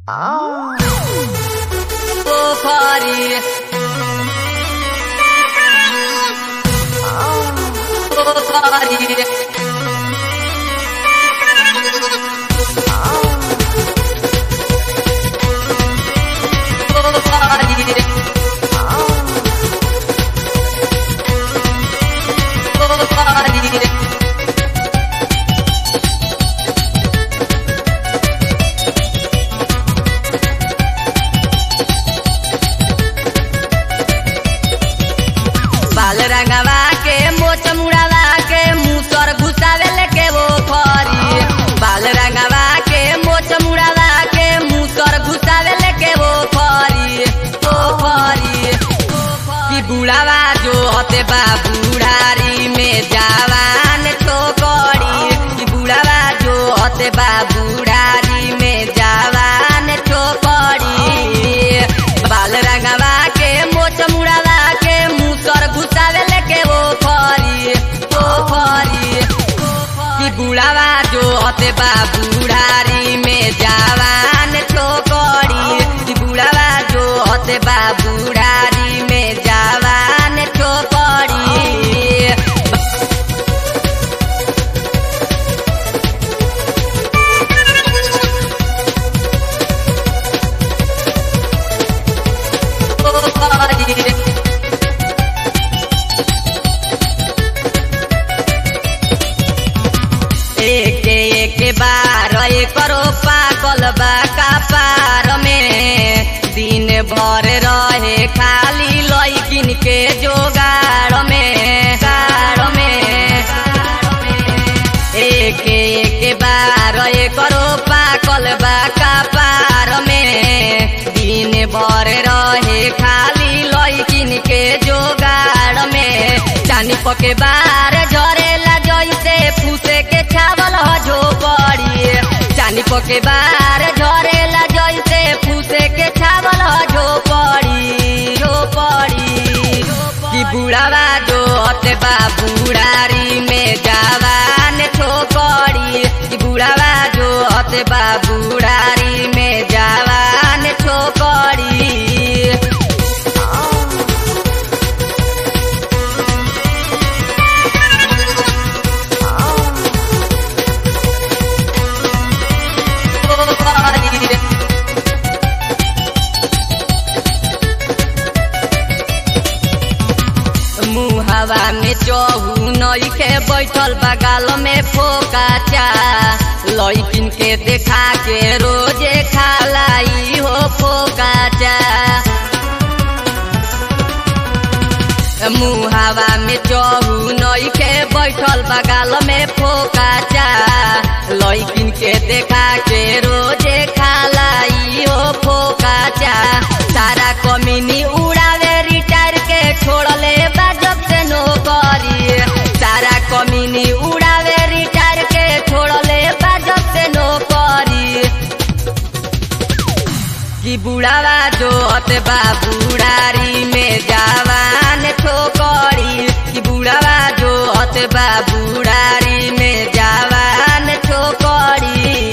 Pokhari. Pokhari. Pokhari. Pokhari. बाल रंगवा के मोच मुड़ावा के मुसर घुसावे लेके वो फरी बाल रंगवा के मोच मुड़ावा के मुसर घुसावे लेके वो फरी ओ फरी कि बुढ़ावा जो हते बा बुढ़ारी में जवान छोकरी कि बुढ़ावा जो हते बा बुढ़ारी में जवान छोकरी बाल रंगवा के मोच मुड़ावा के मुसर घुसावे लेके वो फरी ओ फरी कि बुढ़ावा जो हते बा बुढ़ारी में जवान छोकरी कि बुढ़ावा जो हते बा बुढ़ारी में जवान छोकरी एक एक बार करो पागल बा कपार में दिन भर रहे खाली लैकिन के जोगाड़ में गाड़ में एक एक बार करो पागल बा कपार में दिन भर रहे खाली लैकिन के जोगाड़ में चानी पके बार झरेला जैसे फूसे के छावल ह झोपड़ी चानी पके बार झरेला जैसे फूसे के छावल ह झोपड़ी झोपड़ी कि बुढ़ावा जो हते बा बुढ़ारी में जवान छोकरी कि बुढ़ावा जो हते बा बुढ़ारी में जवान छोकरी मुहावा में चहु नई के बैठल बगाल में फोका चा लैकिन के देखा के रोजे खालाई हो फोका चा मुहावा में चहु नई के बैठल बगाल में फोका चा लैकिन के देखा के रोजे खालाई हो फोका चा सारा कमीनी उड़ावे रिटायर के छोड़ले बा जब से नौकरी सारा कमीनी उड़ावे रिटायर के छोड़ले बा जब से नौकरी कि बुढ़ावा जो हते बा बुढ़ारी में जवान छोकरी कि बुढ़ावा जो हते बा बुढ़ारी में जवान छोकरी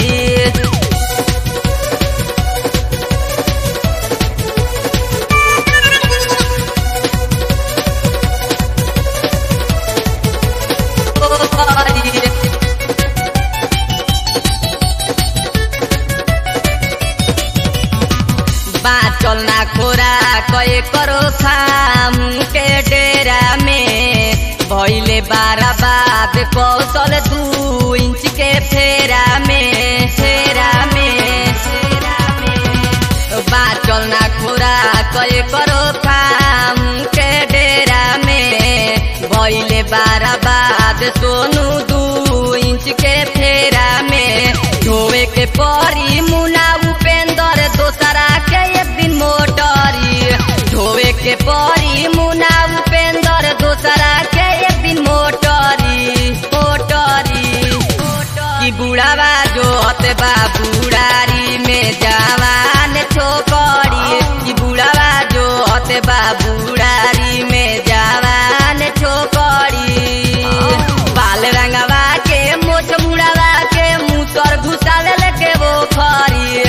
बाँचल ना खोरा कए करो खाम के डेरा में भैले बारा बाद कौशल दू इंच के फेरा में फेरा में फेरा में बाँचल ना खोरा कए करो खाम के डेरा में भैले बारा बाद सोनू दू इंच के फेरा में धोवे के परी मुना उपेंद्र दोसरा के एक दिन मोटरी धोवे के परी मुना उपेंद्र दोसरा के एक दिन मोटरी मोटरी कि बुढ़ावा जो हते बा बुढ़ारी में जवान छोकरी कि बुढ़ावा जो हते बा बुढ़ारी में जवान छोकरी बाल रंगवा के मोछ मुड़ावा के मुसर घुसावे लेके वो खरी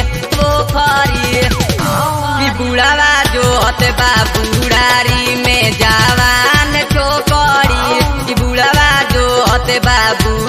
बाबूरारी में जवान छोकरी ई बुढ़वा जो हते बाबू